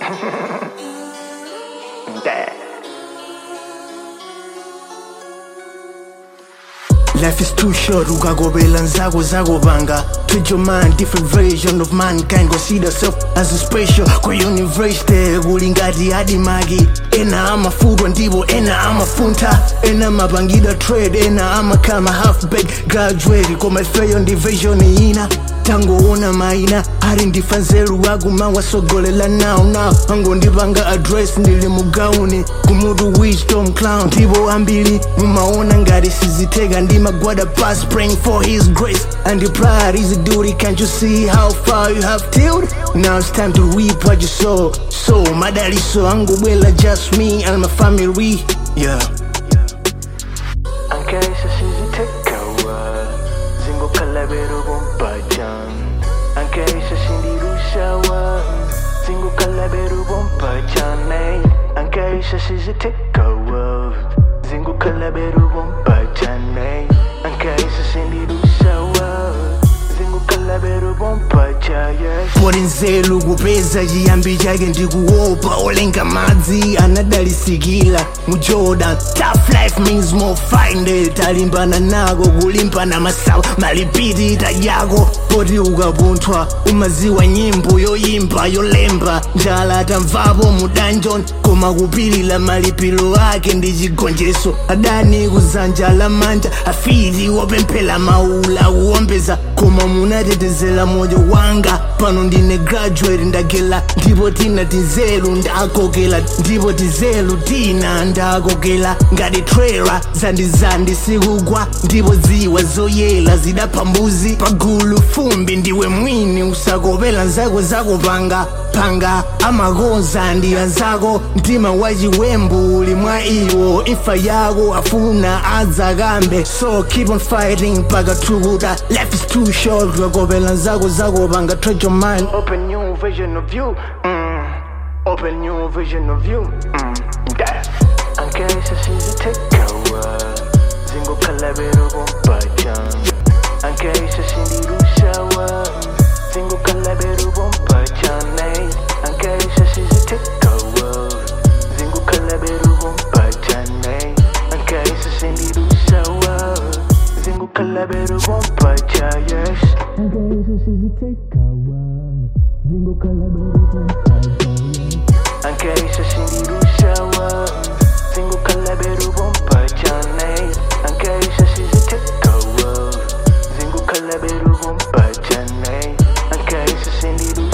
Yeah. Life is too short, ukakopela nzako zakopanga Treat your mind, different version of mankind Consider self as a special Kwa university kuli ngati adimaki Ena amafutwa ndipo ena amafunta Ena amapangida trade, ena amakama half-baked graduate Koma ifeyo ndi vision ina tangoona maina ari ndifanzeru akumawasogolela now now angondipanga address ndili mugauni kumutu wisdom clown ndipo ambiri mumaona ngati siziteka ndimagwada past praying for his grace and the pride is a duty can't you see how far you have tilled now it's time to reap what you sow so madaliso angobwela just me and my family yeah Ankaisa sizitekawa zingokhalabero bompajan Ankaisa sindirushawa zingokhalabero bompajan ey Ankaisa sizitekawa zingokhalabero bompajan ey Ankaisa sindirushawa zingokhalabero bompajan yes pori nzelu kupeza chiyambi chake ndikuopa olenga madzi anadalisikila mu jordan tough life means more find talimbana nako kulimbana masawa malipiti itajako poti ukapunthwa umaziwa nyimbo yoyimba yolemba njala tamvapo mu dungeon koma kupilila malipiro ake ndi chigonjetso adani kuzanja la manja afiti wopemphera maula kuwombeza koma munatetezera moyo wanga pano ndine graduate ndagela ndipo tina tizelu ndakokela ndipo tizelu tina ndakokela ngati trailer zandizandi sikugwa ndipo ziwa zoyela zidapha mbuzi pagulu fumbi ndiwe mwini usakopela nzako zakopanga panga amakonza ndi anzako mtima wachiwembu uli mwa iwo imfa yako afuna adzakambe so keep on fighting paka tukuta life is too short ukakopela nzako zakopanga trade your mind Open new vision of you. Mm. Open new vision of you. Mm. Yeah. Ankaisa sizitekawa zingokhalabero bompajan Ankaisa sindirushawa zingokhalabero bompajan ey Ankaisa sizitekawa zingokhalabero bompajan ey Ankaisa sindirushawa zingokhalabero bompajan yes Ankaisa sindirushawa zingokhalabero bompajan ey Ankaisa sizitekawa zingokhalabero bompajan ey Ankaisa sindirushawa